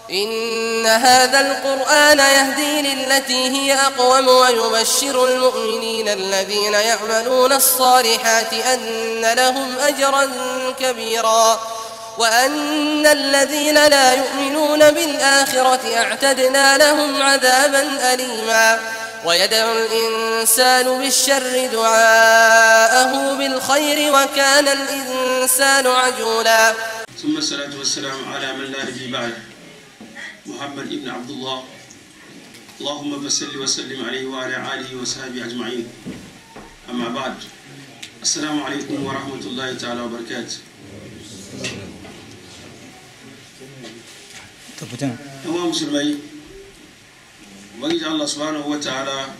إن هذا القرآن يهدي للتي هي أقوم ويبشر المؤمنين الذين يعملون الصالحات أن لهم أجرا كبيرا وأن الذين لا يؤمنون بالآخرة أعتدنا لهم عذابا أليما ويدعو الإنسان بالشر دعاءه بالخير وكان الإنسان عجولا ثم الصلاة والسلام على من لا نبي بعد محمد ابن عبد الله اللهم صل وسلم عليه وعلى آله وصحبه أجمعين أما بعد السلام عليكم ورحمة الله تعالى وبركاته yawan musulmai ubangiji Allah subhanahu wa ta'ala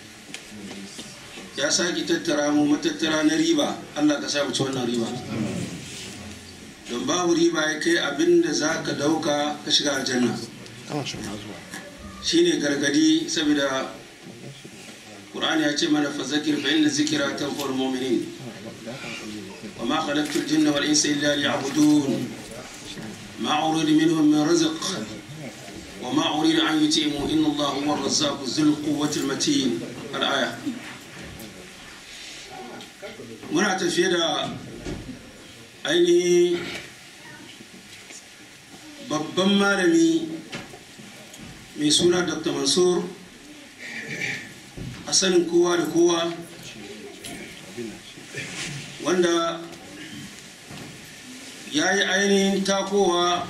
ya sake tattara mu matattara na riba Allah ka samu ci wannan riba don babu riba ya kai abin da za ka dauka ka shiga aljanna shine gargadi saboda Qur'ani ya ce mana fazakir fa inna zikra tanfa'ul mu'minin wa ma khalaqtul jinna wal insa illa liya'budun ما أريد منهم من رزق وما أريد أن يتيموا إن الله هو الرزاق ذو القوة المتين الآية muna tafiye da ainihi babban malami mai suna dr mansur a sanin kowa da kowa wanda ya yi ainihin takowa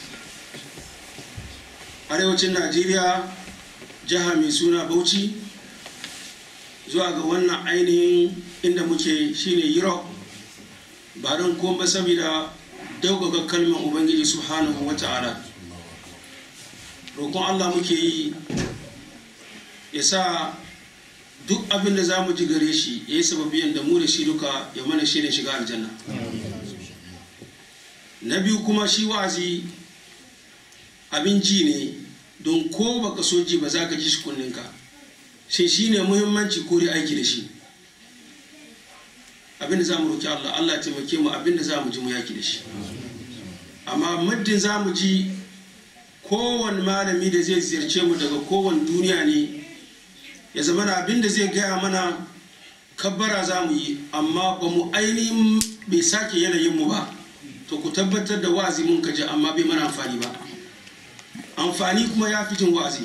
arewacin najeriya jiha mai suna bauchi zuwa ga wannan ainihin inda muke shine europe ba don kuma saboda daugaga kalmar ubangiji subhanahu wa ta'ala roƙon allah muke yi ya sa duk abin da za mu ji gare shi ya yi sababiyan da mu da shi duka ya mana shi ne shiga aljanna na biyu kuma shi wa'azi abin ji ne don ko baka so ji ba za ka ji shi kunninka shi shi ne muhimmanci ko dai aiki da shi abin da za mu roki Allah Allah ya taimake mu abin da za mu ji mu yaki da shi amma muddin za mu ji kowane malami da zai ziyarce mu daga kowane duniya ne ya zama na abin da zai gaya mana kabbara za mu yi amma ba mu ainihin bai sake yanayin mu ba to ku tabbatar da wa'azi mun kaji amma bai mana amfani ba amfani kuma ya fi jin wa'azi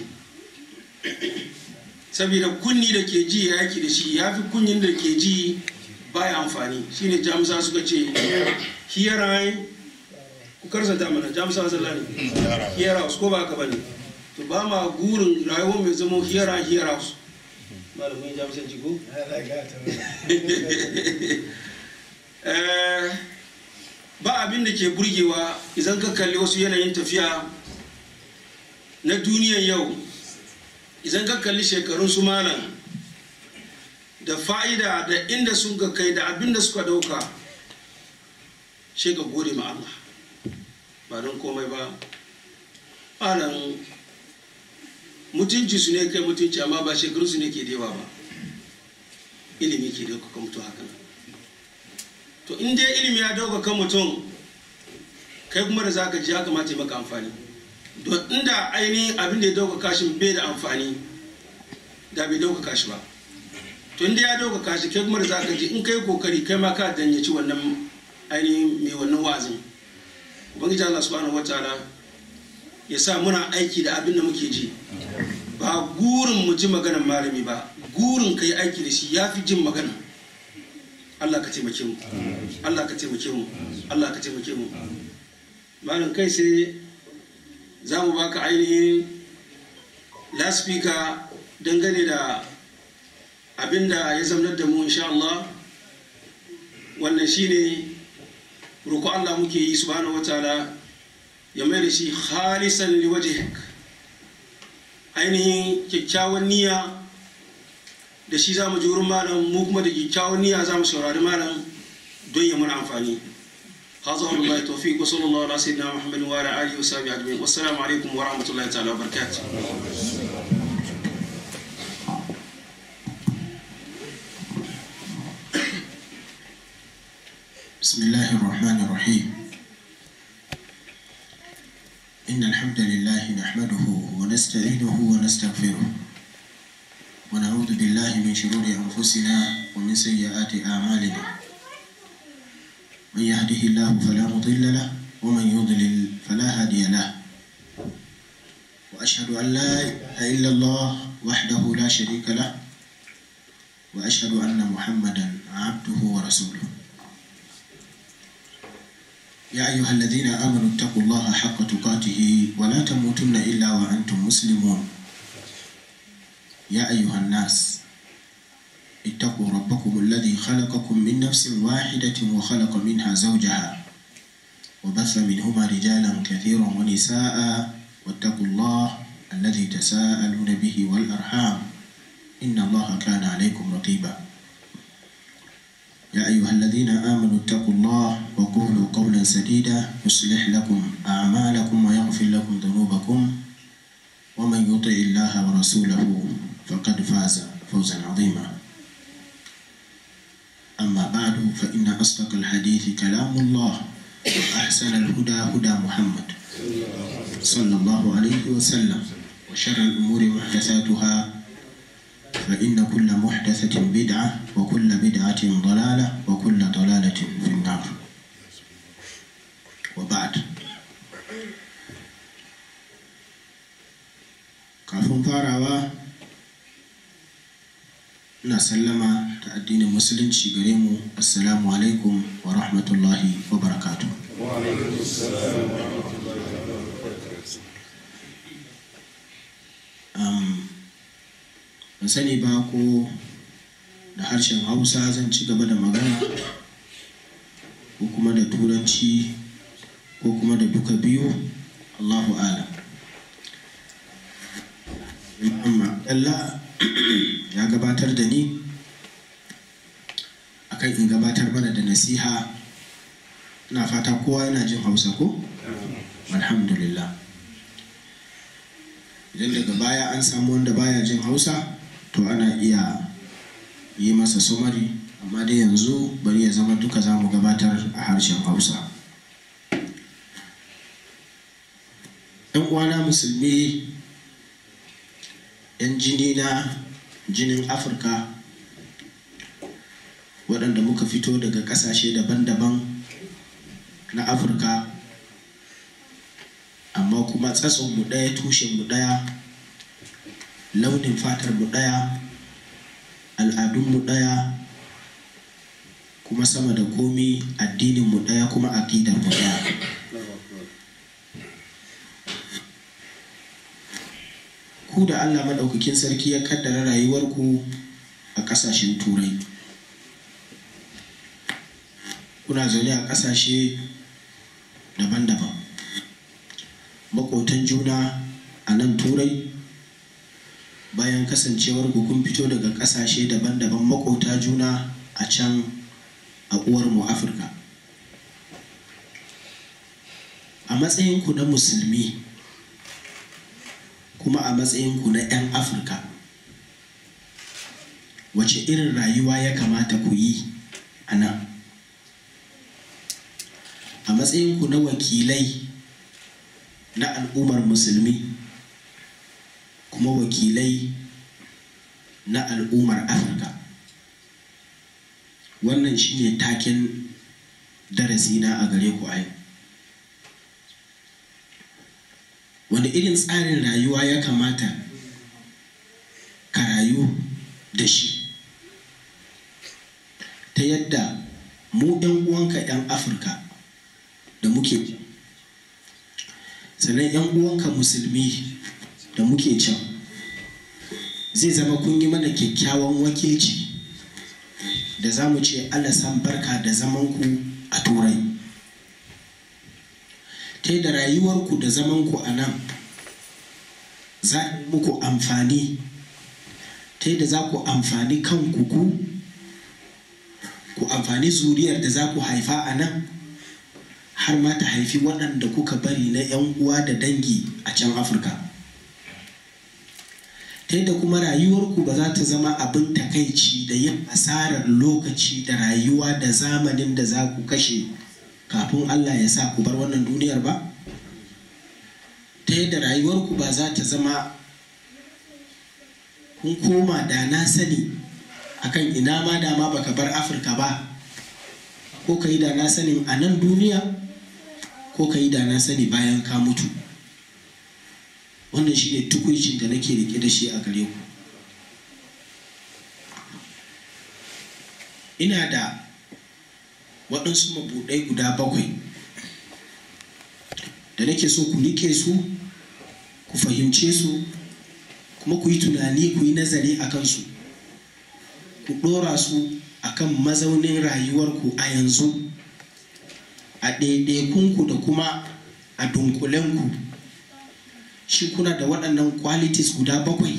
saboda kunni da ke ji ya yaki da shi ya fi kunyin da ke ji baya amfani shine jamusa suka ce hear I ku karsanta mana jamusa zalla ne hear house ko ba haka bane to ba ma gurin rayuwar mai zama hear I hear house malamin jamusanci ko ba abin da ke burgewa idan ka kalli wasu yanayin tafiya na duniyan yau idan ka kalli shekarun su malam da fa'ida da inda sun ka kai da abin da suka dauka shi ka gode ma Allah ba don komai ba malam mutunci su ne kai mutunci amma ba shekarun su ne ke dewa ba ilimi ke dauka ka mutu haka to in dai ilimi ya dauka kan mutum kai kuma da zaka ji ya kamata ya maka amfani don inda ainihin abin da ya dauka kashin bai da amfani da bai dauka kashi ba to inda ya dauka kashi kai kuma da zaka ji in kai kokari kai ma ka danyaci wannan ainihin mai wannan wa'azin ubangiji Allah subhanahu wataala ya sa muna aiki da abin da muke ji ba gurin mu ji maganar malami ba gurin kai aiki da shi ya fi jin magana Allah ka taimake mu Allah ka taimake mu Allah ka taimake mu malam kai sai za mu baka ainihin laspika dangane da abinda ya zamanar da mu insha Allah wannan shine roƙo Allah muke yi subhanahu wataala ya mai da shi khalisan liwajhik ainihin kyakkyawan niyya da shi za mu ji wurin malam mu kuma da kyakkyawan niyya za mu saurari malam don ya muna amfani هذا هو الله التوفيق وصلى الله على سيدنا محمد وعلى اله وصحبه اجمعين والسلام عليكم ورحمه الله تعالى وبركاته بسم الله الرحمن الرحيم إن إن الحمد لله نحمده ونستعينه ونستغفره ونعوذ بالله من شرور أنفسنا ومن سيئات أعمالنا من يهده الله فلا مضل له ومن يضلل فلا هادي له وأشهد أن لا إله إلا الله وحده لا شريك له وأشهد أن محمدا عبده ورسوله يا أيها الذين آمنوا اتقوا الله حق تقاته ولا تموتن إلا وأنتم مسلمون يا أيها الناس اتقوا ربكم الذي خلقكم من نفس واحدة وخلق منها زوجها وبث منهما رجالا كثيرا ونساء واتقوا الله الذي تساءلون به والأرحام إن الله كان عليكم رقيبا يا أيها الذين آمنوا اتقوا الله وقولوا قولا سديدا يصلح لكم أعمالكم ويغفر لكم ذنوبكم ومن يطع الله ورسوله فقد فاز فوزا عظيما أما بعد فإن أصدق الحديث كلام الله وأحسن الهدى هدى محمد صلى الله عليه وسلم وشر الأمور محدثاتها فإن كل محدثة بدعة وكل بدعة ضلالة وكل ضلالة في النار وبعد kafin farawa ina sallama ta addinin musulunci gare mu assalamu alaikum wa rahmatullahi wa barakatu ban sani ba ko da harshen hausa zan ci gaba da magana ko kuma da turanci ko kuma da duka biyu allahu alam amma Allah ya gabatar da ni akan in gabatar mana da nasiha ina fata kowa yana jin hausa ko alhamdulillah idan daga baya an samu wanda baya jin hausa to ana iya yi masa sumari amma dai yanzu bari ya zama duka za mu gabatar a harshen hausa yan uwana musulmi 'yan jini na jinin afirka waɗanda muka fito daga ƙasashe daban-daban na afirka amma kuma mu ɗaya tushenmu ɗaya launin fatarmu ɗaya al'adunmu ɗaya kuma sama da komi addininmu ɗaya kuma aƙidarmu ɗaya ku da Allah maɗaukakin sarki ya kaddara rayuwarku a ƙasashen turai kuna zaune a ƙasashe daban-daban maƙotan juna a nan turai bayan kasancewar kun fito daga ƙasashe daban-daban maƙota juna a can a uwarmu afirka a matsayinku na musulmi kuma a matsayinku na 'yan afirka wace irin rayuwa ya kamata ku yi a nan a matsayinku na wakilai na al'ummar musulmi kuma wakilai na al'ummar afirka wannan shine taken darasina a gare ku a yau wani irin tsarin rayuwa ya kamata ka rayu da shi ta yadda mu ɗan uwanka 'yan afirka da muke sannan 'yan uwanka musulmi da muke can zai zama kun yi mana kyakkyawan wakilci da za mu ce san barka da zamanku a turai ta da rayuwarku da zamanku a nan za a muku amfani ta da za ku amfani kanku ku ku amfani zuriyar da za ku haifa a nan har ma ta haifi waɗanda kuka bari na 'yan uwa da dangi a can afirka ta yadda kuma rayuwarku ba za ta zama abin takaici da yin asarar lokaci da rayuwa da zamanin da za ku kashe kafin allah ya sa ku bar wannan duniyar ba ta yadda rayuwarku ba za ta zama kun koma da na sani akan ina ma dama baka bar afirka ba ko ka yi da na sani a nan duniya ko ka yi da na sani bayan ka mutu wannan shi ne tukuncin da nake rike da shi a gare ku ina da waɗansu mabuɗai guda bakwai da nake so ku rike su ku fahimce su kuma ku yi tunani ku yi nazari a kansu ku ɗora su a kan mazaunin rayuwarku a yanzu a ɗaiɗaikunku da kuma a dunkulenku shi kuna da waɗannan qualities guda bakwai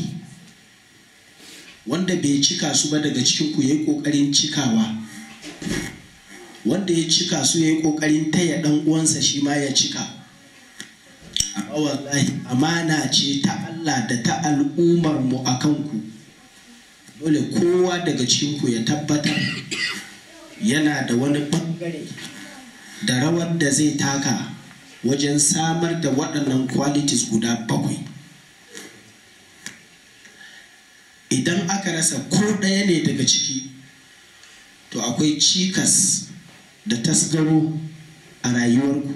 wanda bai cika su ba daga cikinku ya yi ƙoƙarin cikawa wanda ya cika su ya yi ƙoƙarin taya ɗan uwansa shi ma ya cika amma wallahi amana ce ta Allah da ta al'ummar mu a kanku dole kowa daga cikinku ya tabbatar yana da wani ɓangare da rawar da zai taka wajen samar da waɗannan qualities guda bakwai idan aka rasa ko ɗaya ne daga ciki to akwai cikas da tasgaro a rayuwarku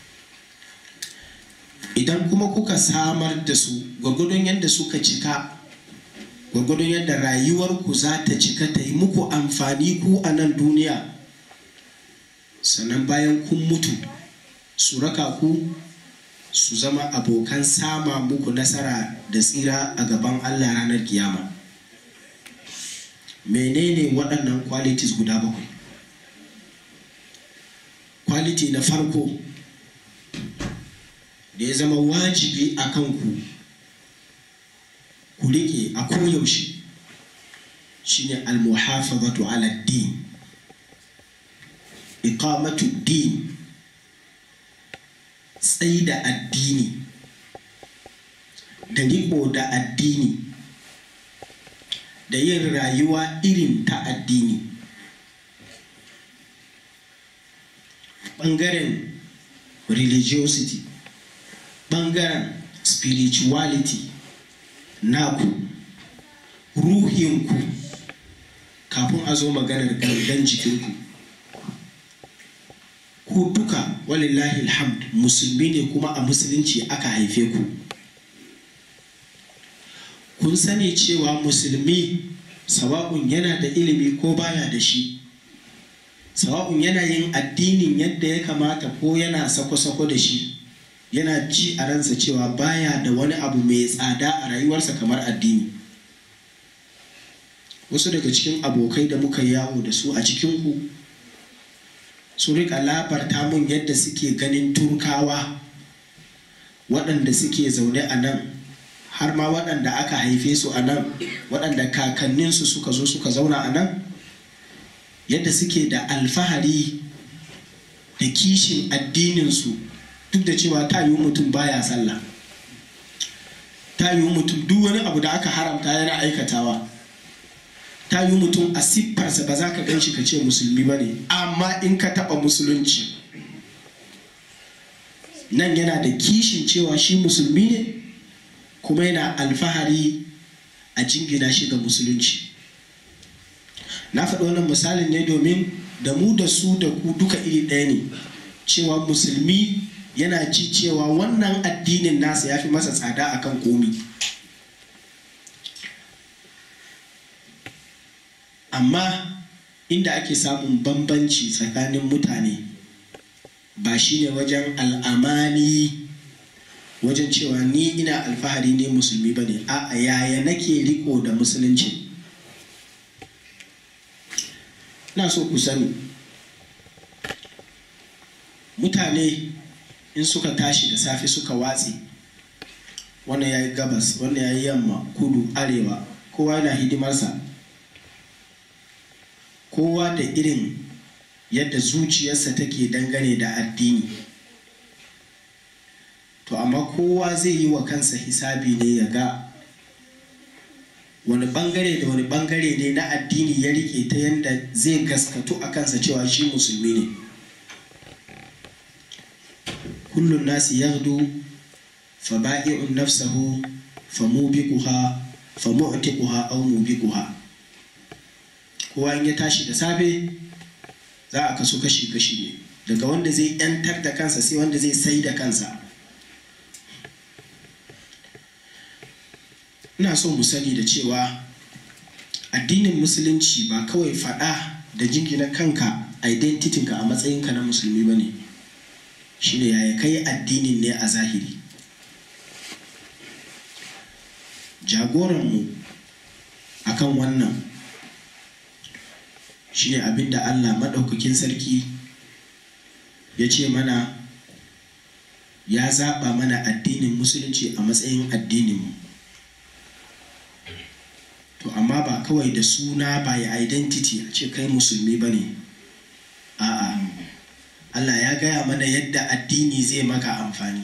idan kuma kuka samar da su gwagwadon yadda suka cika gwagwadon yadda rayuwarku za ta cika ta yi muku amfani ku a nan duniya sannan bayan kun mutu su raka ku su zama abokan sama muku nasara da tsira a gaban allah ranar kiyama menene waɗannan qualities guda bakwai quality na farko da ya zama wajibi a kanku ku riƙe a koyaushe shine almuhafazatu ala din iqamatu din tsayi da addini da riƙo da addini da yin rayuwa irin ta addini ɓangaren religiosity ɓangaren spirituality naku ruhinku kafin a zo maganar gangan jikinku ku duka walillahi alhamd musulmi ne kuma a musulunci aka haife ku kun sani cewa musulmi sawa'un yana da ilimi ko baya da shi sawa'un yana yin addinin yadda ya kamata ko yana sako-sako da shi yana ji a ransa cewa baya da wani abu mai tsada a rayuwarsa kamar addini wasu daga cikin abokai da muka yawo da su a cikinku su rika labarta mun yadda suke ganin turkawa waɗanda suke zaune a nan har ma waɗanda aka haife su a nan waɗanda kakanninsu suka zo suka zauna a nan yadda suke da alfahari da kishin addininsu duk da cewa ta yiwu mutum baya sallah ta yiwu mutum duk wani abu da aka haramta yana aikatawa ta yiwu mutum a siffarsa ba za ka gan shi ka ce musulmi ba ne amma in ka taɓa musulunci nan yana da kishin cewa shi musulmi ne kuma yana alfahari a jingina shi ga musulunci na faɗi wannan misalin ne domin da mu da su da ku duka iri ɗaya ne cewa musulmi yana ji cewa wannan addinin nasa ya fi masa tsada akan komi amma inda ake samun bambanci tsakanin mutane ba shine wajen al'amani wajen cewa ni ina alfahari ne musulmi ba ne a yaya nake riko da musulunci na so ku sani mutane in suka tashi da safe suka watse wannan ya yi gabas wannan ya yi yamma kudu arewa kowa yana hidimarsa kowa da irin yadda zuciyarsa take dangane da addini to amma kowa zai yi wa kansa hisabi ne ya ga wani bangare da wani bangare ne na addini ya rike ta yadda zai gaskatu a kansa cewa shi musulmi ne kullum nasi yahdu fa ba'i'un nafsahu fa mubiquha fa mu'tiquha aw mubiquha kowa in ya tashi da safe za a kaso kashi kashi ne daga wanda zai yantar da kansa sai wanda zai sai da kansa ina so mu sani da cewa addinin musulunci ba kawai faɗa da jingina kanka identitinka a matsayinka na musulmi ba ne shine yaya kai addinin ne a zahiri jagoranmu akan wannan shine abinda allah maɗaukakin sarki ya ce mana ya zaɓa mana addinin musulunci a matsayin addininmu to amma ba kawai da suna by identity a ce kai musulmi ba ne a'a Allah ya gaya mana yadda addini zai maka amfani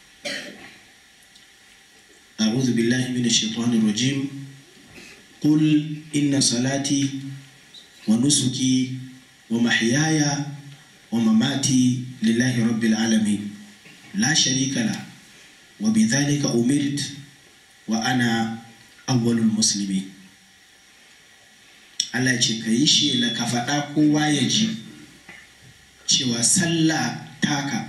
a'udhu billahi minash shaitanir rajim qul inna salati wa nusuki wa mahyaya wa mamati lillahi rabbil alamin la sharika la wa bidhalika umirt wa ana awwalul muslimin Allah ce ka yi shela ka faɗa kowa ya ji cewa sallah taka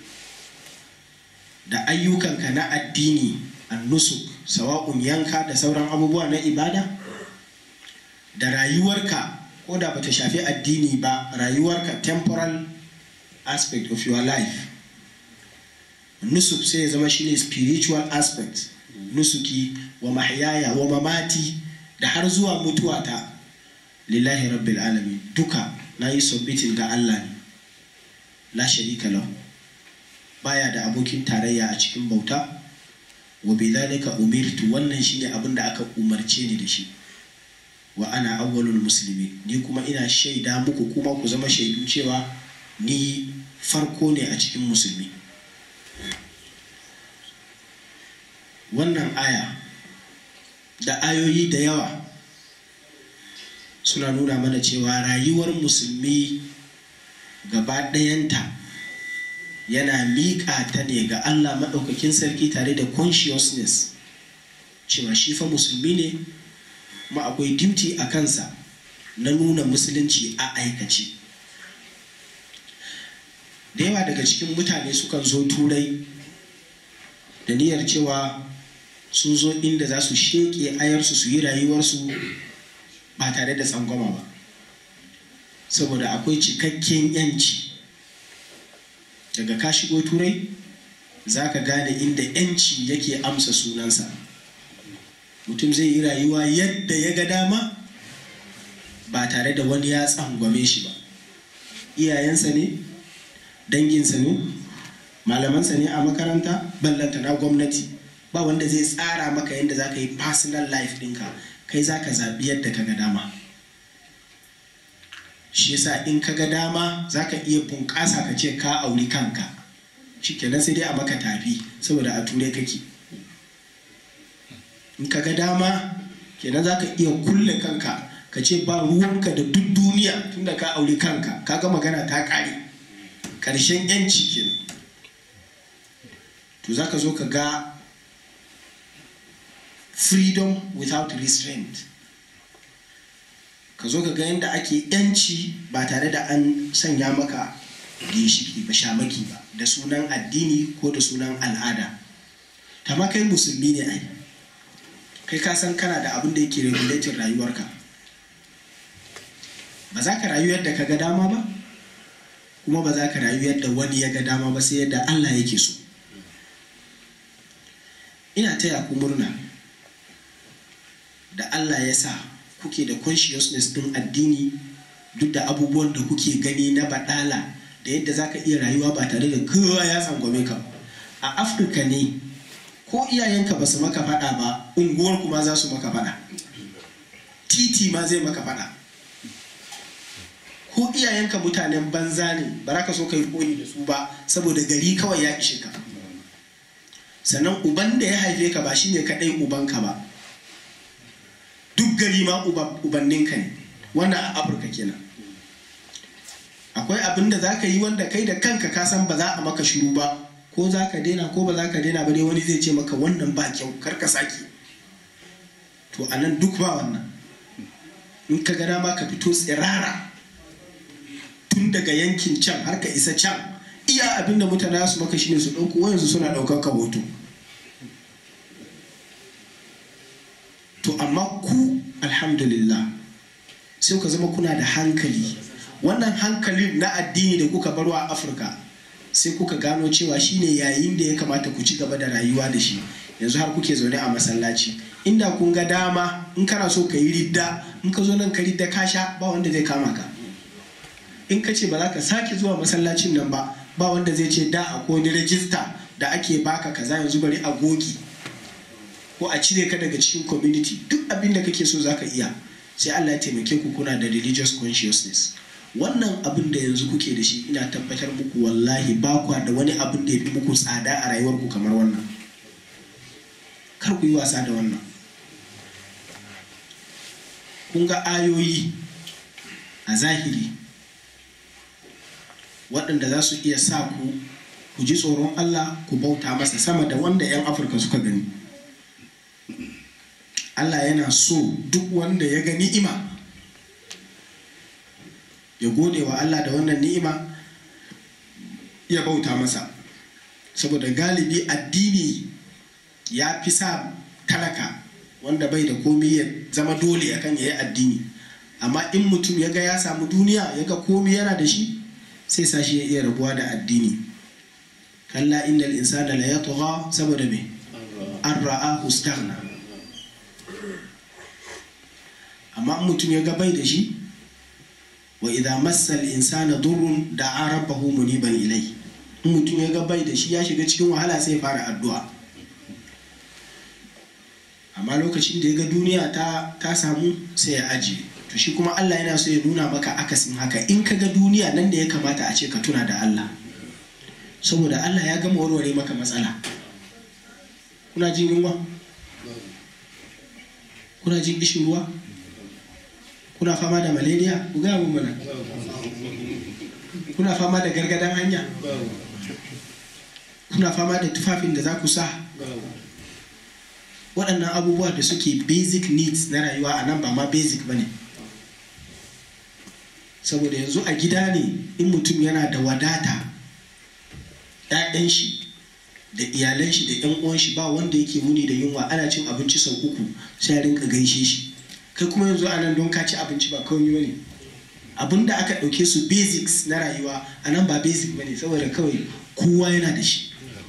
da ayyukanka na addini annusuk sawa'un yanka da sauran abubuwa na ibada da rayuwarka ko da bata shafi addini ba rayuwarka temporal aspect of your life nusuk sai ya zama shine spiritual aspect nusuki wa mahyaya wa mamati da har zuwa mutuwata lillahi rabbil alamin duka na yi submitin ga Allah ne la sharika lahu baya da abokin tarayya a cikin bauta wa bidhalika umirtu wannan shine abin da aka umarce ni da shi wa ana awwalul muslimin ni kuma ina shaida muku kuma ku zama shaidu cewa ni farko ne a cikin musulmi wannan aya da ayoyi da yawa suna nuna mana cewa rayuwar musulmi gaba ɗayanta yana miƙa ta ne ga Allah maɗaukakin sarki tare da consciousness cewa shi fa musulmi ne kuma akwai duty a kansa na nuna musulunci a aikace da yawa daga cikin mutane sukan zo turai da niyyar cewa sun zo inda za su sheƙe ayarsu su yi rayuwarsu ba tare da tsangwama ba saboda akwai cikakken yanci daga ka shigo turai za ka gane inda yanci yake amsa sunansa mutum zai yi rayuwa yadda ya ga dama ba tare da wani ya tsangwame shi ba iyayensa ne danginsa ne malamansa ne a makaranta ballanta na gwamnati ba wanda zai tsara maka yadda za ka yi personal life ɗinka kai za ka zaɓi yadda ka ga dama shi yasa in ka ga dama za ka iya bunƙasa ka ce ka auri kanka shi kenan sai dai a maka tafi saboda a turai kake in ka ga dama kenan za ka iya kulle kanka ka ce ba ruwanka da duk duniya tunda ka auri kanka ka ga magana ta ƙare ƙarshen yanci kenan to za ka zo ka ga freedom without restraint ka zo ka ga yadda ake yanci ba tare da an sanya maka ginshiki ba shamaki ba da sunan addini ko da sunan al'ada ma kai musulmi ne ai kai ka san kana da abin da yake regulating rayuwarka ba za ka rayu yadda ka ga dama ba kuma ba za ka rayu yadda wani ya ga dama ba sai yadda Allah yake so ina taya ku murna da Allah ya sa kuke da consciousness din addini duk da abubuwan da kuke gani na badala da yadda za ka iya rayuwa ba tare da kowa ya tsangwame ka a afirka ne ko iyayenka ba su maka faɗa ba unguwar kuma za su maka faɗa titi ma zai maka faɗa ko iyayenka mutanen banza ne ba za ka so ka yi koyi da su ba saboda gari kawai ya ishe ka sannan uban da ya haife ka ba shine kaɗai ubanka ba duk gari ma ubanninka ne wannan a afirka kenan akwai abin da za ka yi wanda kai da kanka ka san ba za a maka shiru ba ko za ka daina ko ba za ka daina ba dai wani zai ce maka wannan ba kyau kar ka sake to a nan duk ba wannan in ka ga dama ka fito tsirara tun daga yankin can har ka isa can iya abin da mutane su maka shine su ɗauko wayansu suna ɗaukar ka hoto to amma ku alhamdulillah sai ku zama kuna da hankali wannan hankalin na addini da kuka baro a afirka sai kuka gano cewa shine yayin da ya kamata ku ci gaba da rayuwa da shi yanzu har kuke zaune a masallaci inda kun ga dama in kana so ka yi ridda in ka zo nan ka ridda ka sha ba wanda zai kama ka in ka ce ba za ka sake zuwa masallacin nan ba ba wanda zai ce da a wani rajista da ake baka kaza yanzu bari a gogi ko a cire ka daga cikin community duk abin da kake so zaka iya sai Allah ya taimake ku kuna da religious consciousness wannan abin da yanzu kuke da shi ina tabbatar muku wallahi ba kwa da wani abin da ya fi muku tsada a rayuwarku kamar wannan kar ku yi wasa da wannan kun ga ayoyi a zahiri waɗanda za su iya sa ku ku ji tsoron Allah ku bauta masa sama da wanda 'yan afirka suka gani Allah yana so duk wanda ya ga ni'ima ya gode wa Allah da wannan ni'ima ya bauta masa saboda galibi addini ya fi sa talaka wanda bai da komi ya zama dole akan ya yi addini amma in mutum ya ga ya samu duniya ya ga komi yana da shi sai sa shi ya iya rabuwa da addini kalla innal insana la yatgha saboda me an ra'ahu staghna amma mutum ya ga bai da shi wa idza massal insana durrun da'a rabbahu muniban ilai in mutum ya ga bai da shi ya shiga cikin wahala sai ya fara addu'a amma lokacin da ya ga duniya ta, ta samu sai ya ajiye to shi kuma Allah yana so ya nuna maka akasin haka in ka ga duniya nan da ya kamata a ce ka tuna da Allah saboda Allah ya gama warware maka matsala kuna jin yunwa kuna jin kishin ruwa kuna fama da malaria ku gaya mun mana kuna fama da gargadan hanya kuna fama da tufafin da za ku sa waɗannan abubuwa da suke basic needs na rayuwa a nan ba ma basic ba ne saboda yanzu a gida ne in mutum yana da wadata 'ya'yan shi da iyalan shi da 'yan uwan shi ba wanda yake wuni da yunwa ana cin abinci sau uku sai rinka gaishe shi kai kuma yanzu a nan don ka ci abinci ba kawai bane abin da aka ɗauke su basics na rayuwa a nan ba basic bane saboda kawai kowa yana da shi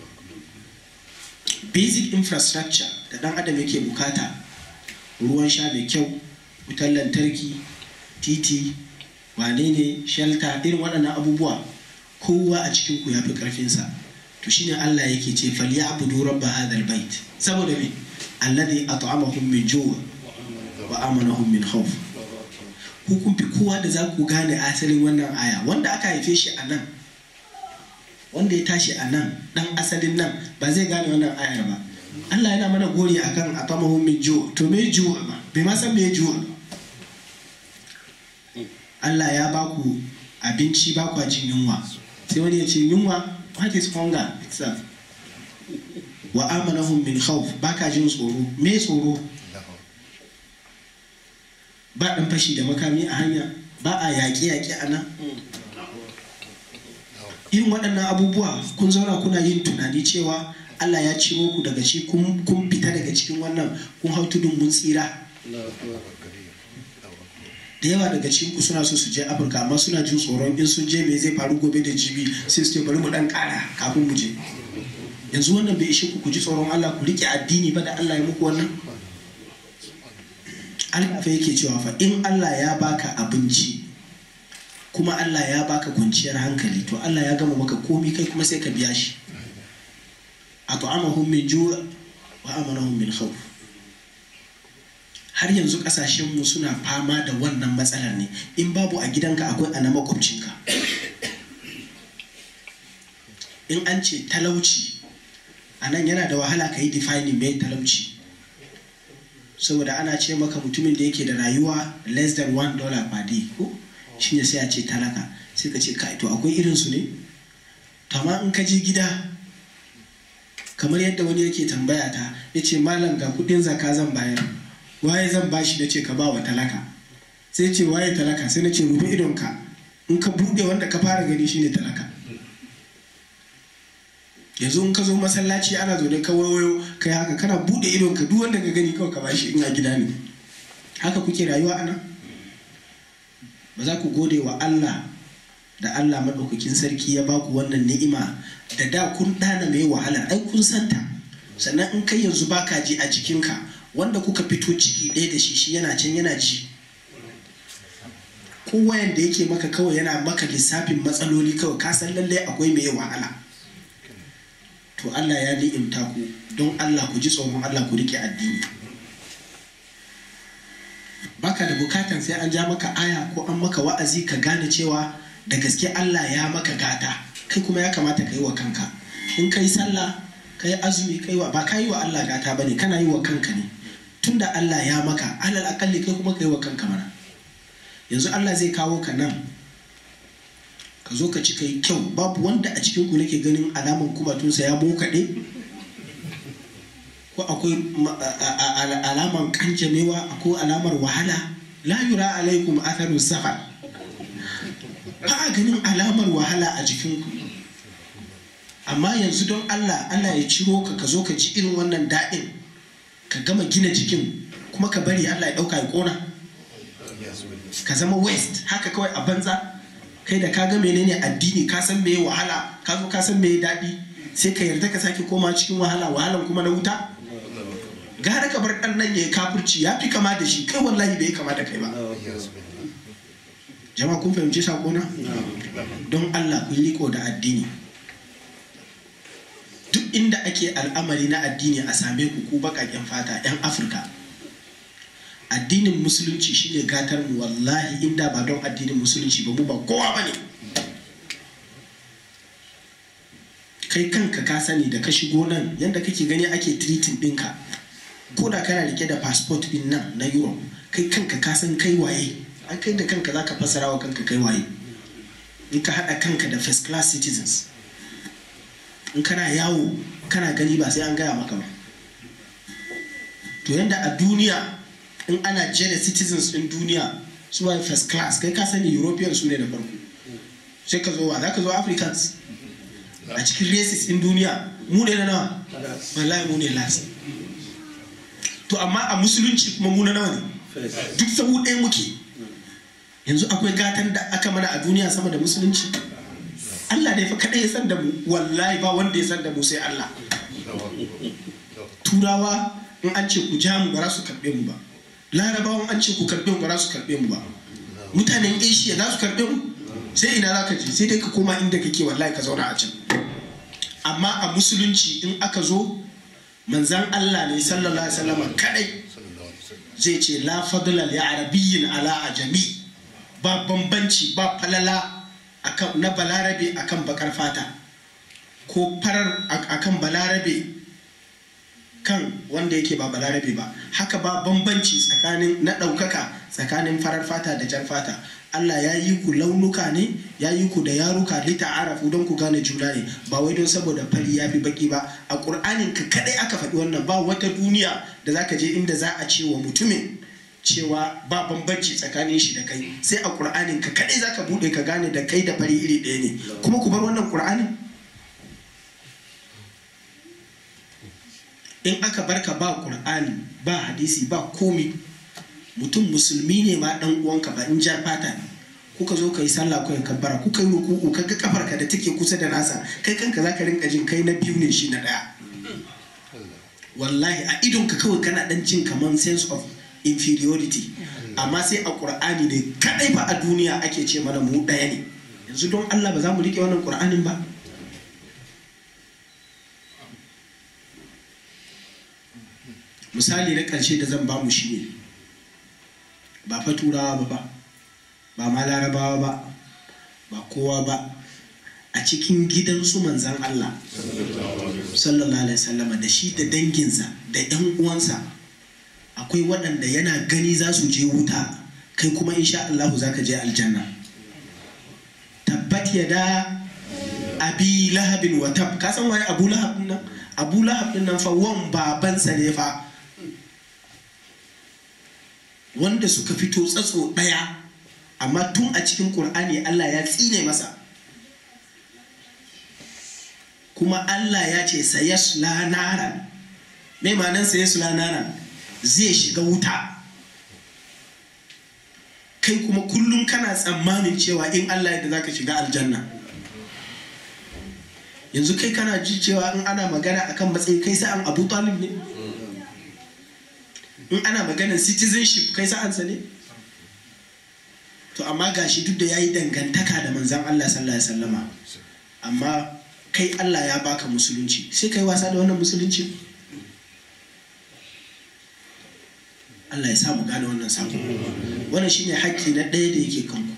basic infrastructure da ɗan adam yake bukata ruwan sha mai kyau wutar lantarki titi wane ne shelter irin waɗannan abubuwa kowa a cikin ku ya fi ƙarfinsa to shine Allah yake ce falyabudu rabba hadal bait saboda me alladhi at'amahum min ju' wa amanahum min khawf ku kun fi kowa da za ku gane asalin wannan aya wanda aka haife shi a nan wanda ya tashi a nan dan asalin nan ba zai gane wannan ayar ba Allah yana mana gori akan at'amahum min ju' to me ju' ba bai ma san me ju' Allah ya ba ku abinci ba ku jin yunwa sai wani ya ce yunwa what is hunger itself wa amanahum min khawf baka jin tsoro me tsoro ba dan fashi da makami a hanya ba a yaƙi yaƙi a nan irin waɗannan abubuwa kun zauna kuna yin tunani cewa Allah ya ciro ku daga shi kun fita daga cikin wannan kun hau tudun mun tsira da yawa daga cikin ku suna so su je afirka amma suna jin tsoron in sun je me zai faru gobe da jibi sai su ce bari mu dan kara kafin mu je yanzu wannan bai ishe ku ku ji tsoron Allah ku rike addini ba da Allah ya muku wannan Allah fa yake cewa fa in Allah ya baka abinci kuma Allah ya baka kwanciyar hankali to Allah ya gama maka komi kai kuma sai ka biya shi at'amahum min ju' wa amanahum min khawf har yanzu kasashenmu suna fama da wannan matsalar ne in babu a gidanka akwai a na makwabcinka in an ce talauci a nan yana da wahala ka yi defining mai talauci saboda ana ce maka mutumin da yake da rayuwa less than one dollar per day ko shine sai a ce talaka sai ka ce kai to akwai irinsu ne to amma in ka je gida kamar yadda wani yake tambaya ta ya ce malam ga kudin zaka zan bayar waye zan bashi da ce ka ba wa talaka sai ce waye talaka sai na ce rufe idonka in ka bude wanda ka fara gani shine talaka yanzu in ka zo masallaci ana zaune ka wayo kai haka kana bude idonka duk wanda ka gani kawai ka bashi in a gida ne haka kuke rayuwa ana ba za ku gode wa Allah da Allah maɗaukakin sarki ya baku wannan ni'ima da da kun ɗana mai wahala ai kun santa sannan in kai yanzu baka ji a jikinka wanda kuka fito ciki ɗaya da shi shi yana can yana ji kowayen da yake maka kawai yana maka lissafin matsaloli kawai ka san lallai akwai mai wahala to Allah ya ni'imta ku don Allah ku ji tsoron Allah ku rike addini baka da bukatan sai an ja maka aya ko an maka wa'azi ka gane cewa da gaske Allah ya maka gata kai kuma ya kamata ka yi wa kanka in ka yi sallah ka yi azumi ka yi wa ba ka yi wa Allah gata bane kana yi wa kanka ne tunda Allah ya maka alal akalli kai kuma ka yi wa kanka mana yanzu Allah zai kawo ka nan ka zo ka ci ka yi kyau babu wanda a cikin ku nake ganin alaman kumatunsa ya bokaɗe ko akwai alaman kanjamewa ko alamar wahala la yura alaikum atharu safar ba a ganin alamar wahala a jikinku amma yanzu don Allah Allah ya ciro ka ka zo ka ji irin wannan daɗin ka gama gina jikin kuma ka bari Allah ya ɗauka ya ƙona ka zama west haka kawai a banza kai da ka ga menene addini ka san meye wahala ka zo ka san meye daɗi sai ka yarda ka sake koma cikin wahala wahalan kuma na wuta gara ka bar ɗan nan ya yi kafirci ya fi kama da shi kai wallahi bai kama da kai ba jama'a kun fahimci sakona don Allah ku yi riko da addini duk inda ake al'amari na addini a same ku ku baƙaƙen fata 'yan afirka addinin musulunci shine gatar mu wallahi inda ba don addinin musulunci ba mu ba kowa ba ne kai kanka ka sani da ka shigo nan yadda kake gani ake tiritin ɗinka ko da kana rike da passport ɗin nan na europe kai kanka ka san kai waye an kai da kanka za ka fassara wa kanka kai waye in ka haɗa kanka da first class citizens in kana yawo kana gani ba sai an gaya maka ba to yadda a duniya in ana jere citizens in duniya su waye first class kai ka sani european su ne da farko sai ka zo wa za ka zo africans a cikin races in duniya mu ne na nawa wallahi mu ne last to amma a musulunci kuma mu na nawa ne duk sabu ɗaya muke yanzu akwai gatan da aka mana a duniya sama da musulunci Allah ne fa kaɗai ya san da mu wallahi ba wanda ya san da mu sai Allah turawa in an ce ku ja mu ba za su karɓe mu ba larabawan an ce ku karɓe mu ba za su karɓe mu ba mutanen asia za su karɓe mu sai ina za ka je sai dai ka koma inda kake wallahi ka zauna a can amma a musulunci in aka zo manzan Allah ne sallallahu alaihi wasallam kadai zai ce la fadla li arabiyyin ala ajami ba bambanci ba falala akan na balarabe akan bakar fata ko farar akan balarabe kan wanda yake ba balarabe ba haka ba bambanci tsakanin na ɗaukaka tsakanin farar fata da jar fata Allah ya yi ku launuka ne ya yi ku da yaruka lita arafu don ku gane juna ne ba wai don saboda fari ya fi baki ba a ƙur'anin ka kadai aka faɗi wannan ba wata duniya da za ka je inda za a ce wa mutumin cewa ba bambanci tsakanin shi da kai sai a ƙur'anin ka kadai za ka buɗe ka gane da kai da fari iri ɗaya ne kuma ku bar wannan ƙur'anin in aka barka ba ƙur'ani ba hadisi ba komi mutum musulmi ne ma dan uwanka ba in jar fata ne kuka zo ka yi sallah ko kabbara kuka yi ruku'u kaga kafarka da take kusa da nasa kai kanka zaka rinka jin kai na biyu ne shi na daya wallahi a idon ka kawai kana dan jin kaman sense of inferiority amma sai a qur'ani ne kadai ba a duniya ake ce mana mu daya ne yanzu don Allah ba za mu rike wannan qur'anin ba misali na ƙarshe da zan ba mu shi ne ba fa turawa ba ba ba ma larabawa ba ba kowa ba a cikin gidansu manzan Allah sallallahu alaihi wasallama da shi da danginsa da yan uwansa akwai waɗanda yana gani za su je wuta kai kuma insha Allah za ka je aljanna tabbat ya da abi lahabin wa tab ka san waye abu lahab nan abu lahab din nan fa wan babansa ne fa wanda suka fito tsatso ɗaya amma tun a cikin ƙur'ani allah ya tsine masa kuma allah ya ce sayasla naran mai ma'anar sayasla naran zai shiga wuta kai kuma kullum kana tsammanin cewa in allah yadda za ka shiga aljanna yanzu kai kana ji cewa in ana magana akan matsayi kai sa'an abu talib ne in ana maganar citizenship kai sa'ansa ne to amma gashi duk da ya yi dangantaka da manzan Allah sallallahu alaihi wasallama amma kai Allah ya baka musulunci sai kai wasa da wannan musulunci Allah ya samu gane wannan sako wannan shine haƙƙi na ɗaya da yake kanku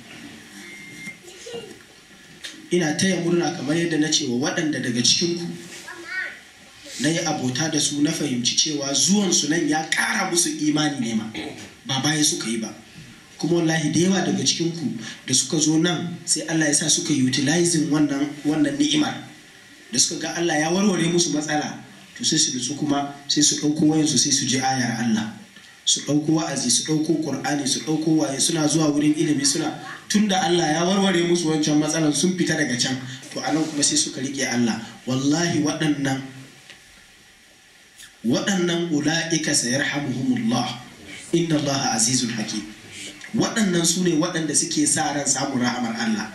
ina taya murna kamar yadda na ce wa waɗanda daga cikinku na yi abota da su na fahimci cewa zuwansu nan ya ƙara musu imani ne ma ba baya suka yi ba kuma wallahi da yawa daga cikinku da suka zo nan sai Allah ya sa suka utilizing wannan wannan ni'imar da suka ga Allah ya warware musu matsala to sai su nutsu kuma sai su ɗauko wayansu sai su ji ayar Allah su ɗauko wa'azi su ɗauko ƙur'ani su ɗauko waye suna zuwa wurin ilimi suna tunda Allah ya warware musu wancan matsalan sun fita daga can to anan kuma sai suka riƙe Allah wallahi waɗannan waɗannan ula'ika sayarhamuhumullah inna Allah azizun hakim waɗannan su ne waɗanda suke sa ran samun rahamar Allah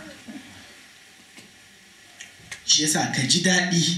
shi yasa ka ji daɗi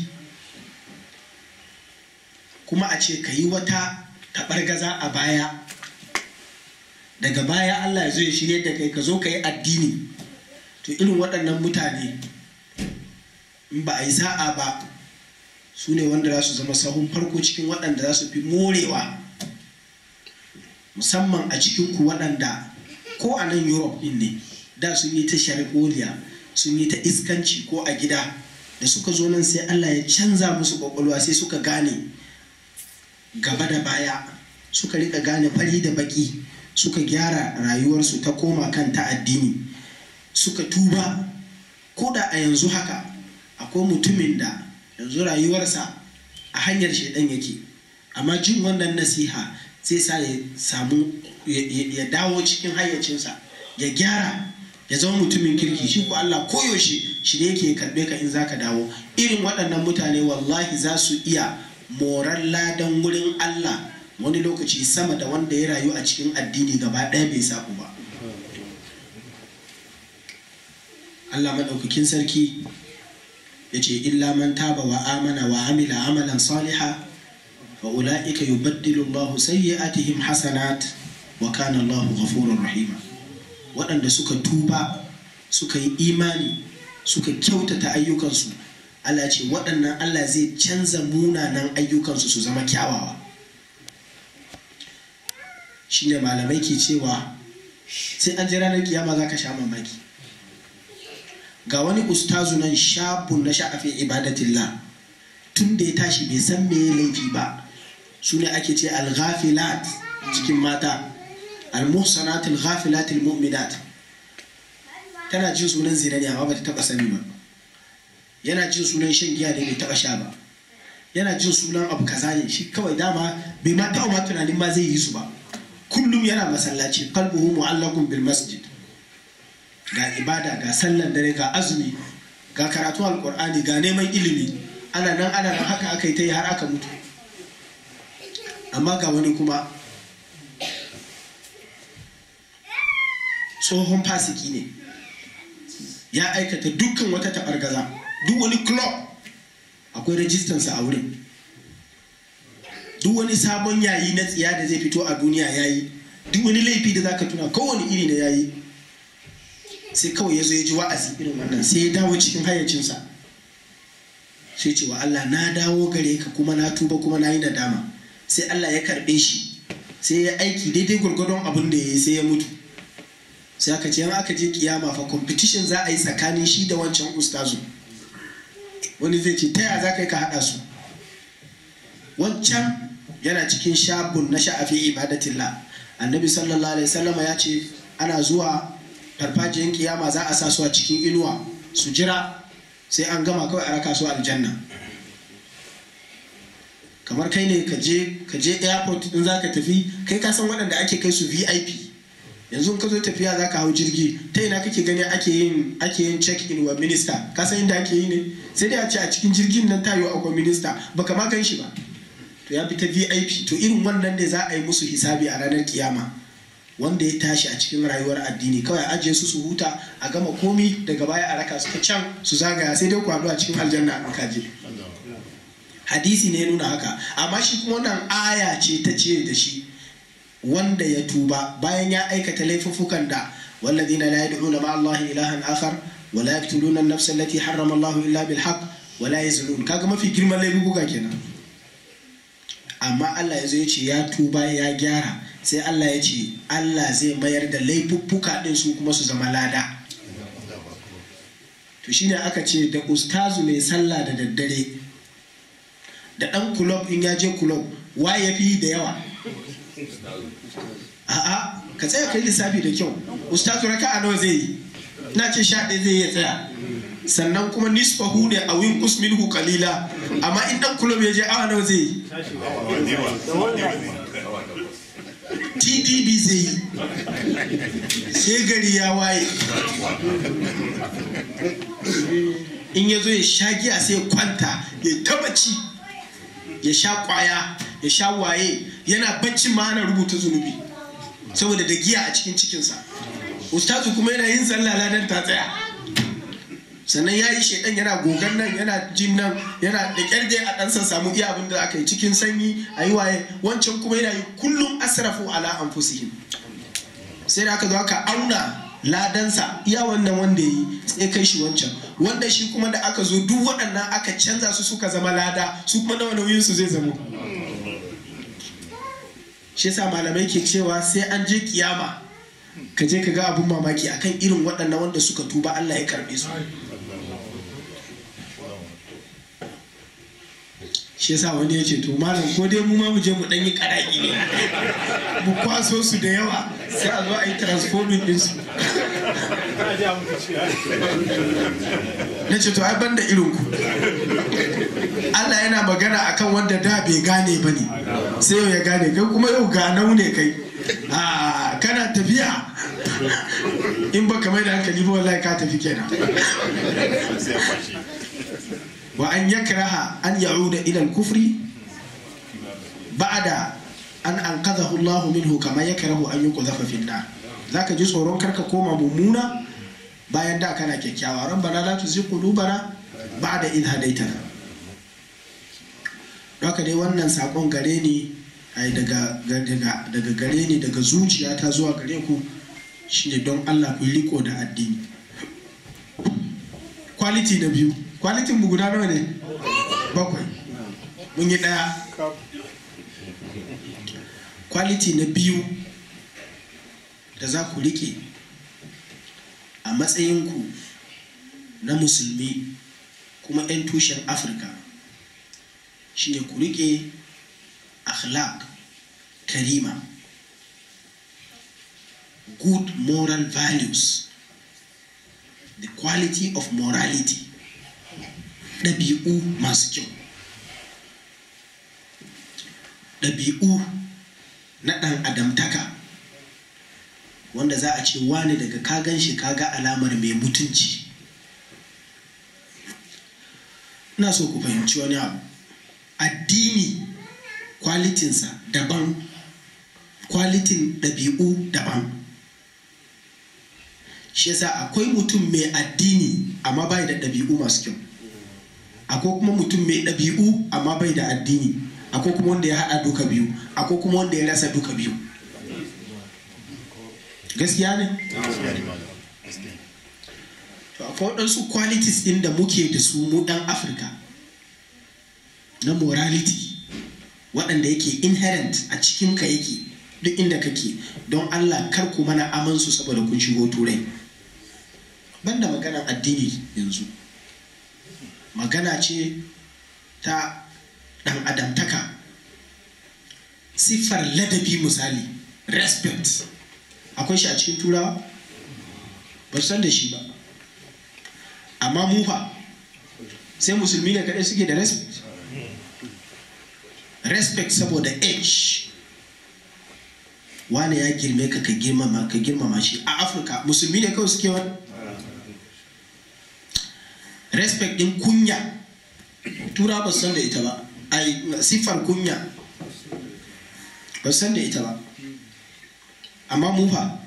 kuma a ce ka yi wata taɓargaza a baya daga baya Allah ya zo ya shirye da kai ka zo ka yi addini to irin waɗannan mutane in ba a yi sa'a ba su ne wanda za su zama sahun farko cikin waɗanda za su fi morewa musamman a cikinku waɗanda ko a nan europe ɗin ne da sun yi ta sharholiya sun yi ta iskanci ko a gida da suka zo nan sai Allah ya canza musu ƙwaƙwalwa sai suka gane gaba da baya suka rika gane fari da baki suka gyara rayuwarsu ta koma kan ta addini suka tuba ko da a yanzu haka akwai mutumin da yanzu rayuwarsa a hanyar shaidan yake amma jin wannan nasiha zai sa ya samu ya dawo cikin hayyacinsa ya gyara ya zama mutumin kirki shi ko Allah koyaushe shi ne yake karɓe ka in zaka dawo irin waɗannan mutane wallahi za su iya morar ladan wurin Allah wani lokaci sama da wanda ya rayu a cikin addini gaba ɗaya bai saku ba Allah maɗaukakin sarki ya ce illa man taba wa amana wa amila amalan saliha fa ula'ika yubaddilu Allah sayyi'atihim hasanat wa kana Allah ghafurur rahima waɗanda suka tuba suka yi imani suka kyautata ayyukansu Allah ce waɗannan Allah zai canza munanan ayyukansu su zama kyawawa shine malamai ke cewa sai an ji ranar kiyama za ka sha mamaki ga wani ustazu nan shabun na sha'afin ibadatillah tun da ya tashi bai san me laifi ba su ne ake ce al-ghafilat cikin mata al-muhsanat al-ghafilat al-mu'minat tana jin sunan zina ne amma ba ta taba sani ba yana jin sunan shan giya ne bai taba sha ba yana jin sunan abu kaza ne shi kawai dama bai ma taɓa ma tunanin ma zai yi su ba kullum yana masallaci qalbuhu mu'allaqun bil masjid ga ibada ga sallan dare ga azumi ga karatu alqur'ani ga neman ilimi ana nan ana nan haka aka yi ta yi har aka mutu amma ga wani kuma tsohon fasiki ne ya aikata dukkan wata taɓargaza duk wani club akwai rajistansa a wurin duk wani sabon yayi na tsiya da zai fito a duniya yayi duk wani laifi da zaka tuna kowane iri na yayi sai kawai ya zo ya ji wa'azi irin wannan sai ya dawo cikin hayyacinsa sai ce wa Allah na dawo gare ka kuma na tuba kuma na yi nadama sai Allah ya karɓe shi sai ya aiki daidai gwargwadon abin da ya yi sai ya mutu sai aka ce aka je kiyama fa competition za a yi tsakanin shi da wancan ustazu wani zai ce taya za ka yi ka haɗa su wancan yana cikin shabun na sha'afi ibadatillah annabi sallallahu alaihi wasallama ya ce ana zuwa farfajiyar kiyama za a sa su a cikin inuwa su jira sai an gama kawai a raka su aljanna kamar kai ne ka je ka je airport din za ka tafi kai ka san waɗanda ake kai su vip yanzu in ka zo tafiya za ka hau jirgi ta ina kake gani ake yin ake yin check in wa minista ka san inda ake yi ne sai dai a ce a cikin jirgin nan tayo akwai minista baka ma gan shi ba to ya fita vip to irin wannan ne za a yi musu hisabi a ranar kiyama wanda ya tashi a cikin rayuwar addini kawai a ajiye su su huta a gama komi daga baya a raka su can su zagaya sai dai ku haɗu a cikin aljanna a kaje hadisi ne ya nuna haka amma shi kuma wannan aya ce ta ce da shi wanda ya tuba bayan ya aikata laifuffukan da والذين لا يدعون مع الله إلها آخر ولا يقتلون النفس التي حرم الله إلا بالحق ولا يزنون kaga mafi girman laifuka kenan amma Allah ya zo ya ce ya tuba ya gyara sai Allah ya ce Allah zai mayar da laifuffuka din su kuma su zama lada to shine aka ce da ustazu mai sallah da daddare da dan kulob in ya je kulob wa ya fi da yawa a'a ka tsaya kai lissafi da kyau ustazu raka a nawa zai yi na ce sha ɗaya zai iya tsaya sannan kuma nisfahu ne a win minhu kalila amma in dan kulob ya je awa nawa zai yi tdb zai yi sai gari ya waye in ya zo ya sha giya sai ya kwanta ya tabaci ya sha kwaya ya sha waye yana bacci ma ana rubuta zunubi saboda da giya a cikin cikinsa ustazu kuma yana yin sallah ladan ta tsaya sannan ya yi shaidan yana gogan nan yana jin nan yana da kyarge a ɗansa samu iya abin da aka yi cikin sanyi a yi waye wancan kuma yana yi kullum asrafu ala anfusihim sai da aka zo aka auna ladansa iya wannan wanda ya yi sai kai shi wancan wanda shi kuma da aka zo duk waɗannan aka canza su suka zama lada su kuma nawa nauyin su zai zamo shi yasa malamai ke cewa sai an je kiyama ka je ka ga abun mamaki akan irin waɗannan wanda suka tuba Allah ya karbe su shi yasa wani ya ce to malam ko dai mu ma mu je mu dan yi karaki ne mu kwaso su da yawa sai a zo a yi transforming din su na ce to ai banda irin ku Allah yana magana akan wanda da bai gane ba ne sai yau ya gane kai kuma yau ganau ne kai a kana tafiya in ba kamar da hankali ba wallahi ka tafi kenan wa an yakraha an ya'uda ila al-kufri ba'da an anqadhahu Allah minhu kama yakrahu an yuqdhafa fi an-nar zaka ji tsoron karka koma mummuna bayan da kana kyakkyawa rabbana la tuzigh qulubana ba'da idh hadaytana haka dai wannan sakon gare ni ai daga daga daga gare ni daga zuciyata zuwa gare ku shine don Allah ku riko da addini quality na biyu quality mu guda nawa ne bakwai mun yi daya quality na biyu da za ku rike a matsayinku na musulmi kuma 'yan tushen afirka shine ku rike akhlaq karima good moral values the quality of morality ɗabi'u masu kyau ɗabi'u na ɗan adamtaka wanda za a ce wani daga ka gan shi kaga alamar mai mutunci ina so ku fahimci wani abu addini kwalitinsa daban kwalitin ɗabi'u daban shi yasa akwai mutum mai addini amma bai da ɗabi'u masu kyau akwai kuma mutum mai ɗabi'u amma bai da addini akwai kuma wanda ya haɗa duka biyu akwai kuma wanda ya rasa duka biyu gaskiya ne to akwai waɗansu qualities ɗin da muke da su mu ɗan afirka na morality waɗanda yake inherent a cikinka yake duk inda kake don allah kar ku mana amansu saboda kun shigo turai banda maganar addini yanzu magana ce ta ɗan adamtaka siffar ladabi misali respect akwai shi a cikin turawa ba san da shi ba amma mu fa sai musulmi ne kaɗai suke da respect respect saboda age wane ya girme ka ka girmama ka girmama shi a afirka musulmi ne kawai suke wani respect din kunya tura ba san da ita ba ai siffar kunya ba san da ita ba amma mu fa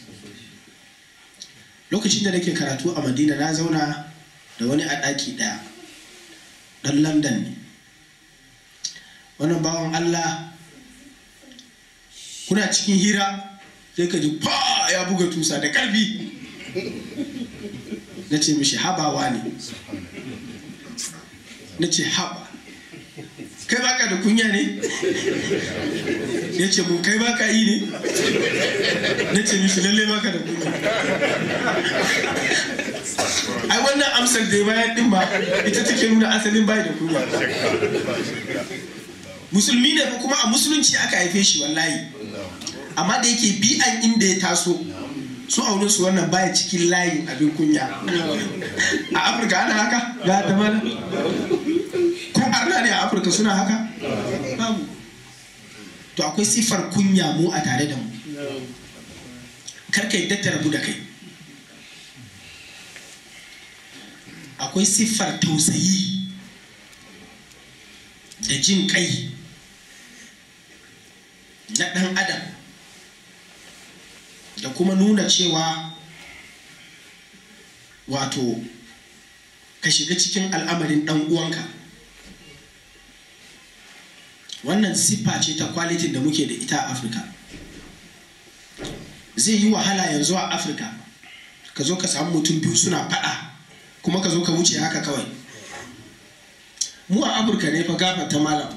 lokacin da nake karatu a madina na zauna da wani a ɗaki ɗaya ɗan london ne wannan bawan allah kuna cikin hira sai ka ji pa ya buga tusa da ƙarfi na ce mishi habawa ne na ce haba kai baka da kunya ne ya ce mun kai baka yi ne na ce mishi lalle baka da kunya ai wannan amsar da ya bayan din ba ita take nuna asalin bai da kunya musulmi ne kuma a musulunci aka haife shi wallahi amma da yake bi'an inda ya taso su aunin su wannan baya cikin layin abin kunya a afirka ana haka ga ta mana ko arna ne a afirka suna haka babu to akwai siffar kunya mu a tare da mu karka yadda ta rabu da kai akwai siffar tausayi da jin kai na ɗan adam da kuma nuna cewa wato ka shiga cikin al'amarin ɗan uwanka wannan siffa ce ta kwalitin da muke da ita a afirka zai yi wahala yanzu a afirka ka zo ka samu mutum biyu suna faɗa kuma ka zo ka wuce haka kawai mu a afirka ne fa gafa ta malam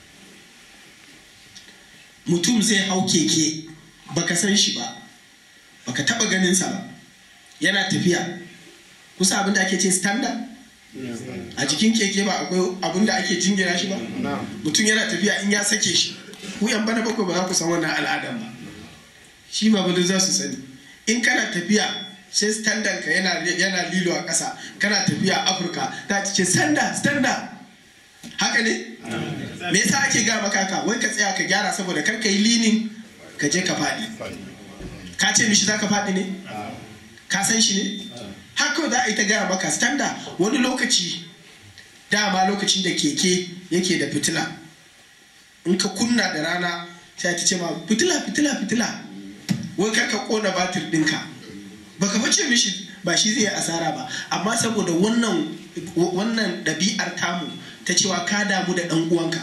mutum zai hau keke baka san shi ba baka taba ganinsa ba yana tafiya kusa abinda ake ce standard a jikin keke ba akwai abinda ake jingira shi ba mutum yana tafiya in ya sake shi ku yan bana bakwai ba za ku san wannan al'adan ba shi ba bada za su sani in kana tafiya sai standard ka yana yana lilo a ƙasa kana tafiya afirka ta ce standard standard haka ne me yasa ake ga maka ka wai ka tsaya ka gyara saboda kar ka yi linin ka je ka faɗi ka ce mishi za ka faɗi ne ka san shi ne haka za a yi ta gaya maka standa wani lokaci dama lokacin da keke yake da fitila in ka kunna da rana sai ta ce ma fitila fitila fitila wai kar ka kona batir ɗinka baka bace mishi ba shi zai asara ba amma saboda wannan wannan ɗabi'ar tamu ta cewa ka damu da ɗan uwanka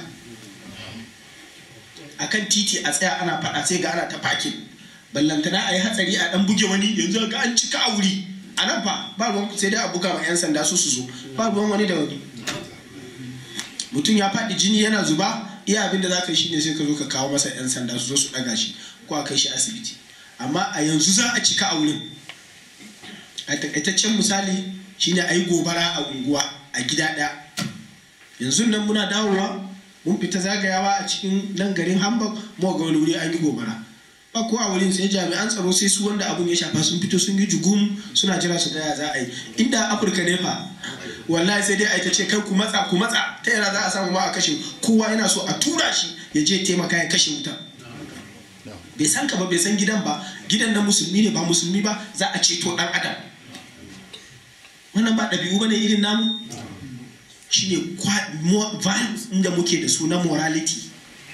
akan titi a tsaya ana faɗa sai ga ana ta fakin ballantana a yi hatsari a ɗan buge wani yanzu ga an cika a wuri a nan fa ba ruwan sai dai a buga ma 'yan sanda su su zo ba ruwan wani da wani mutum ya faɗi jini yana zuba iya abin da za ka yi shine sai ka zo ka kawo masa 'yan sanda su zo su ɗaga shi ko a kai shi asibiti amma a yanzu za a cika a wurin a takaitaccen misali shine a yi gobara a unguwa a gida ɗaya yanzu nan muna dawowa mun fita zagayawa a cikin nan garin hamburg mu ga wani wuri an yi gobara ba ko a wurin sai jami'an tsaro sai su wanda abun ya shafa sun fito sun yi jugum suna jira su gaya za a yi inda afirka ne fa wallahi sai dai a ita ce kai ku matsa ku matsa ta yana za a samu ma a kashe kowa yana so a tura shi ya je taimaka ya kashe wuta bai san ka ba bai san gidan ba gidan na musulmi ne ba musulmi ba za a ceto dan adam wannan ba ɗabi'u ba ne irin namu shine values inda muke da su na morality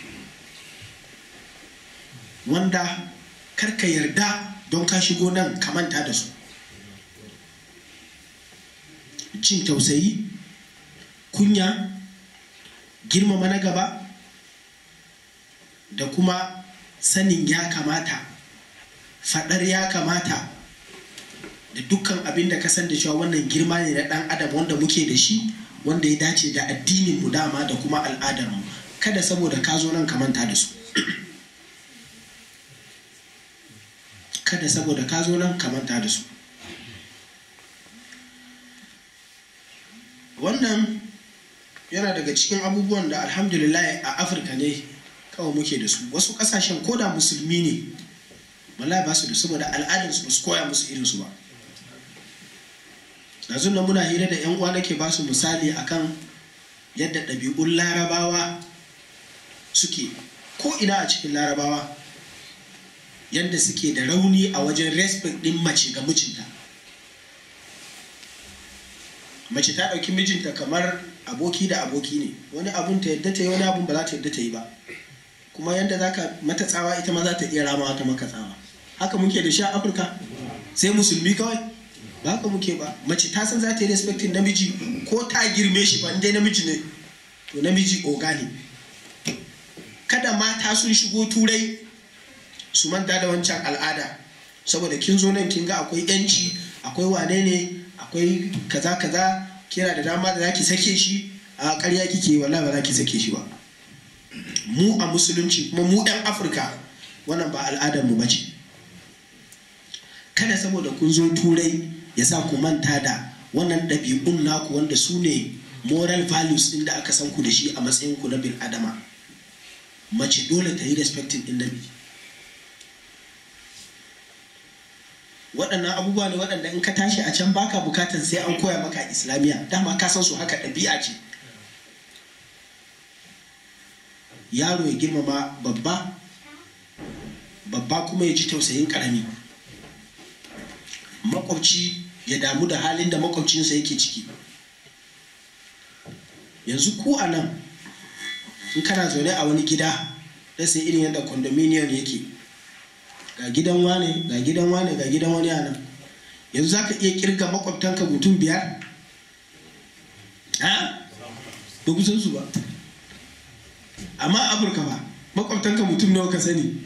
wanda karka yarda don ka shigo nan ka manta da su jin tausayi kunya girmama na gaba da kuma sanin ya kamata faɗar ya kamata da dukkan abin da ka san da cewa wannan girma ne na ɗan adam wanda muke da shi wanda ya dace da addinin mu dama da kuma al'adar mu kada saboda ka zo nan ka manta da su kada saboda ka zo nan ka manta da su wannan yana daga cikin abubuwan da alhamdulillah a afirka ne kawai muke da su wasu kasashen koda musulmi ne wallahi ba su da saboda al'adarsu ba su koya musu irinsu ba yanzu nan muna hira da yan uwa nake ba su misali akan yadda ɗabi'un larabawa suke ko ina a cikin larabawa yadda suke da rauni a wajen respect din mace ga mijinta mace ta ɗauki mijinta kamar aboki da aboki ne wani abun ta yadda ta yi wani abun ba za ta yadda ta yi ba kuma yadda za ka mata tsawa ita ma za ta iya ramawa ta maka tsawa haka muke da shi a afirka sai musulmi kawai ba haka muke ba mace ta san za ta yi respecting namiji ko ta girme shi ba dai namiji ne to namiji oga ne kada mata sun shigo turai su manta da wancan al'ada saboda kin zo nan kin ga akwai yanci akwai wane ne akwai kaza kaza kina da dama da zaki sake shi a ƙarya kike wallahi ba za ki sake shi ba mu a musulunci kuma mu ɗan afirka wannan ba al'adar mu bace kada saboda kun zo turai ya sa ku manta da wannan ɗabi'un naku wanda su ne moral values ɗin da aka san ku da shi a matsayin ku na bil adama mace dole ta yi respecting ɗin namiji waɗannan abubuwa ne waɗanda in ka tashi a can baka bukatan sai an koya maka islamiyya dama ka san su haka ɗabi'a ce yaro ya girmama babba babba kuma ya ji tausayin ƙarami makwabci ya damu da halin da makwabcinsa yake ciki yanzu ku a nan in kana zaune a wani gida da sai irin yadda condominium yake ga gidan wane ga gidan wane ga gidan wani a nan yanzu za ka iya kirga makwabtanka mutum biyar ha ba ku san su ba amma afirka ba makwabtanka mutum nawa ka sani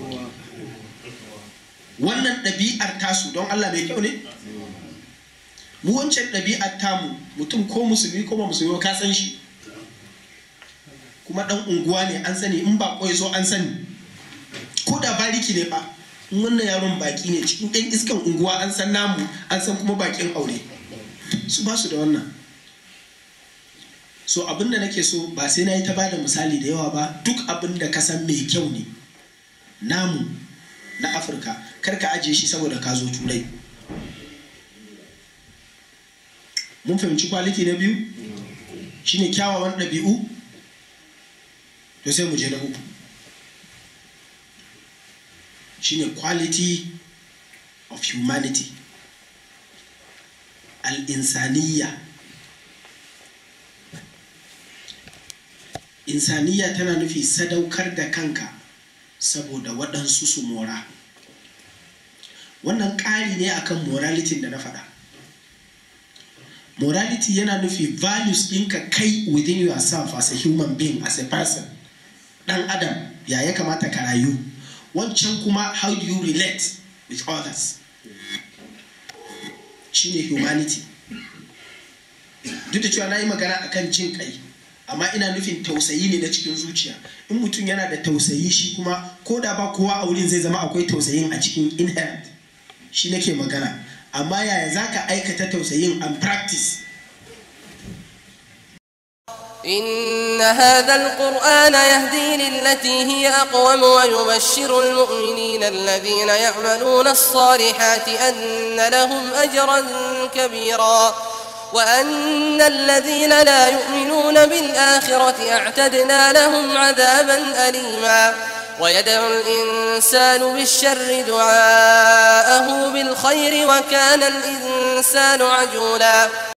wannan ɗabi'ar tasu don allah mai kyau ne mu wancan ɗabi'ar tamu mutum ko musulmi ko ba musulmi ka san shi kuma ɗan unguwa ne an sani in ba ya so an sani ko da bariki ne fa in wannan yaron baki ne cikin ɗan iskan unguwa an san namu an san kuma bakin aure su ba su da wannan so abin da nake so ba sai na yi ta bada misali da yawa ba duk abin da ka san mai kyau ne namu na afirka kar ka ajiye shi saboda ka zo turai mun fahimci kwaliti na biyu shine kyawawan ɗabi'u to sai mu je na uku shine quality of humanity al-insaniya insaniya tana nufi sadaukar da kanka saboda waɗansu su mora wannan ƙari ne akan morality da na faɗa morality yana nufi values ɗinka kai within yourself as a human being as a person ɗan adam ya ya kamata ka rayu wancan kuma how do you relate with others shine humanity duk da cewa na yi magana akan jin kai amma ina nufin tausayi ne na cikin zuciya in mutum yana da tausayi shi kuma ko da ba kowa a wurin zai zama akwai tausayin a cikin inherent shi nake magana amma yaya za ka aikata tausayin and practice إن هذا القرآن يهدي للتي هي أقوم ويبشر المؤمنين الذين يعملون الصالحات أن لهم أجرا كبيرا وأن الذين لا يؤمنون بالآخرة أعتدنا لهم عذابا أليما ويدعو الإنسان بالشر دعاءه بالخير وكان الإنسان عجولا